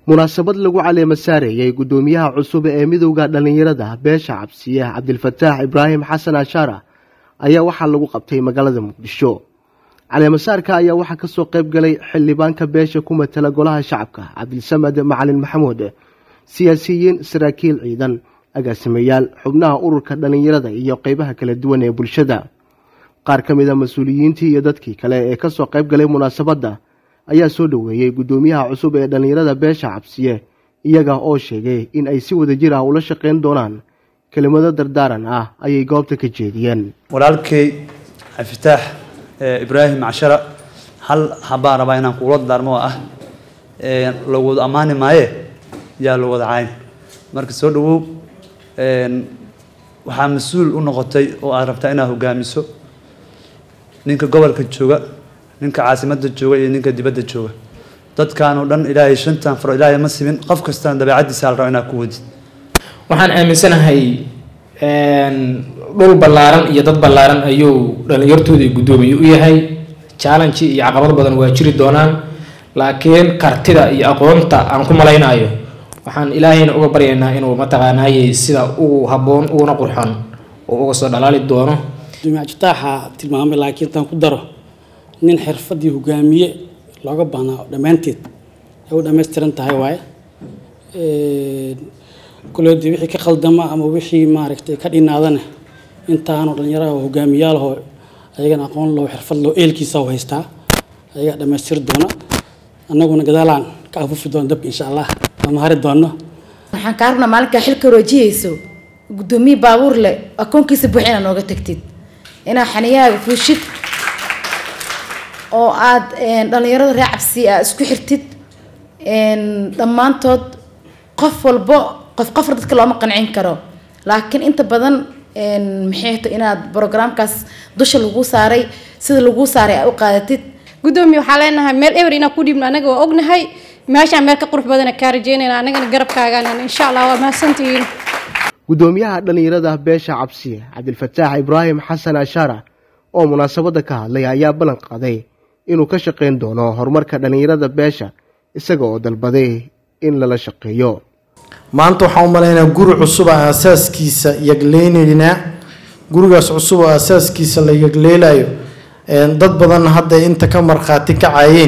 munaasabad lagu caleema saarayay guddoomiyaha cusub ee midowda dhallinyarada beesha cabsiye cabdilfataax ibraahim xasan ashaara ayaa waxaa lagu qabtay magaalada muqdisho caleemasaarka ayaa waxaa kasoo qayb galay xildhibaanka beesha ku matala golaha shacabka cabdilsamed macalin maxamuud siyaasiyiin saraakiil ciidan agaasimayaal xubnaha ururka dhallinyarada iyo qeybaha kala duwan ee bulshada qaar ka mid a mas-uuliyiintii iyo dadkii kale ee kasoo qayb galay munaasabadda ayaa soo dhoweeyey guddoomiyaha cusub ee dhallinyarada beesha cabsiye iyaga oo sheegay in ay si wada jir ah ula shaqayn doonaan kelimado dardaaran ah ayay goobta ka jeediyeen walaalkay cabdifitaax ibraahim cashara hal habaan rabaa inaan kuula daarmo oo ah lagwada ammaani maaye yaa la wada cayn marka soo dhawow waxaa mas-uul u noqotay oo aad rabtaa inaad hogaamiso ninka gobolka jooga ninka caasimadda jooga iyo ninka dibadda jooga dadkan oo dhan ilaahay shantan faro ilaahay ma simin qof kastana dabeecaddiisa la rabo inaad ku wadid waxaan aaminsanahay dhul ballaaran iyo dad ballaaran ayuu dhallinyartooda guddoomiye u yahay challenge iyo caqabad badan waa jiri doonaan laakiin kartida iyo aqoonta aan ku malaynayo waxaan ilaahayna uga baryaynaa inuu mataqaanaaye sida ugu habboon uguna qurxon oo uga soo dhalaali doono jitaaxa tilmaamay laakiin intaan ku daro nin xirfadii hogaamiye looga baahnaa dhammaanteed ay u dhammaystiran tahay waaye kuleedii wixii ka khaldama ama wixii maaragtay ka dhinaadana intaanu dhallinyaraha hogaamiyaalahoo ayagana aqoon loo xirfad loo eelkiisa u haystaa ayagaa dhammaystiri doona annaguna gadaalaan ka afufi doona dabka insha allah ama hari doono waxaan kaa rabnaa maalinkaa xilka roojiyeyso guddoomiye baabuur leh akoonkiisa buux inaad nooga tagtid inaad xaniyahaaga fuushid oo aad dhallinyarada ree cabsi aa isku xirtid dhammaantood qof walbo qof qofra dadka looma qancin karo laakiin inta badan maxay to inaad brograamkaas dusha lagu saaray sida lagu saaray aa u qaadatid guddoomiye waxaa leenahay meel ewer inaan ku dhiibno anaga waa ognahay meeshaan meel ka qurux badana kaa rajeynayna anagana garabkaagaan insha allah waa mahadsantihiin guddoomiyaha dhallinyarada beesha cabsiye cabdilfataax ibraahim xasan ashaara oo munaasabadda ka hadlay ayaa ballan qaaday inuu ka shaqayn doono horumarka dhallinyarada beesha isaga oo dalbaday in lala shaqeeyo maanta waxaan u malaynaa guri cusub a aasaaskiisa yagleynanaa gurigaas cusub oo aasaaskiisa la yagleelayo dad badanna hadda inta ka markhaati kacayeen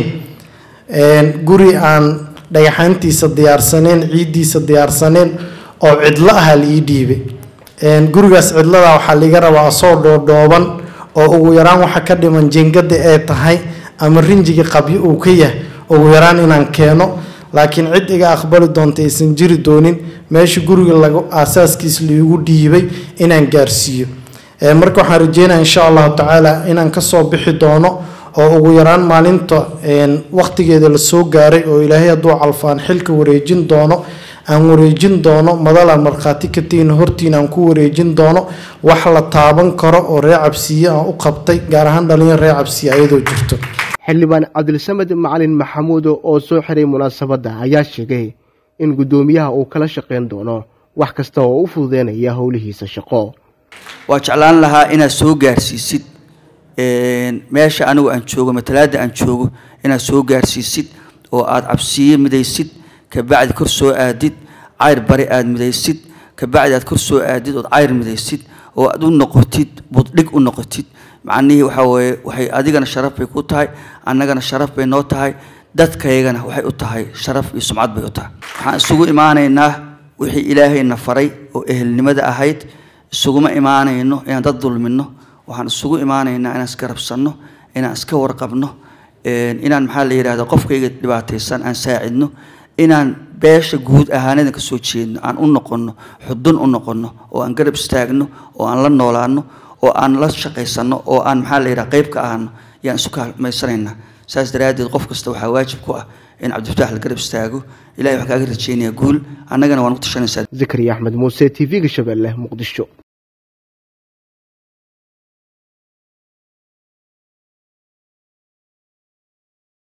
guri aan dhagaxaantiisa diyaarsaneen ciiddiisa diyaarsaneen oo cidlo aha la ii dhiibay gurigaas cidlada waxaa liga rabaa asoo dhoodhooban oo ugu yaraan waxa ka dhiman jingada ee tahay ama rinjiga qabyo uu ka yahay ugu yaraan inaan keeno laakiin cid iga aqbali doonta aysan jiri doonin meesha guriga lagu aasaaskiis laigu dhiibay inaan gaarsiiyo marka waxaan rajeynaya insha allahu tacaala inaan kasoo bixi doono oo ugu yaraan maalinta waqtigeeda lasoo gaaray oo ilaahay hadduu calfaan xilka wareejin doono aan wareejin doono madala markhaati katiina hortiina aan ku wareejin doono wax la taaban karo oo ree cabsiye aan u qabtay gaar ahaan dhalinyar ree cabsiye ayadoo jirto xildhibaan cabdilsamed macalin maxamuud oo soo xiray munaasabadda ayaa sheegay in guddoomiyaha uu kala shaqayn doono wax kasta oo u fududeynaya howlihiisa shaqo waa jeclaan lahaa inaad soo gaarsiisid meesha anigu aan joogo matalaada aan joogo inaad soo gaarsiisid oo aada cabsiye midaysid kabacdi kor soo aadid cayr bari aada midaysid kabacdi aad kor soo aadid ood cayr midaysid oo aad u noqotid buddhig u noqotid macnihii waxaa weeye waxay adigana sharaf bay ku tahay annagana sharaf bay noo tahay dadkaygana waxay u tahay sharaf iyo sumcad bay u tahay waxaan isugu imaanaynaa wixii ilaahayna faray oo ehelnimada ahayd isuguma imaanayno inaan dad dulmino waxaan isugu imaanaynaa inaan isgarabsanno inaan iska warqabno inaan maxaa la yidhahda qofkayga dhibaataysan aan saacidno inaan beesha guud ahaanedan ka soo jeedno aan u noqonno xudun u noqonno oo aan garab istaagno oo aan la noolaano oo aan la shaqaysanno oo aan maxaa la yidhaha qayb ka ahano yaan isu kaalmaysanaynaa saas daraaddeed qof kasta waxaa waajib ku ah in cabdifatax la garab istaago ilahay wax kaaga rajeynayaa guul annagana waan ku tashanaysaa zakariya axmed muuse t v-ga shabeelle muqdisho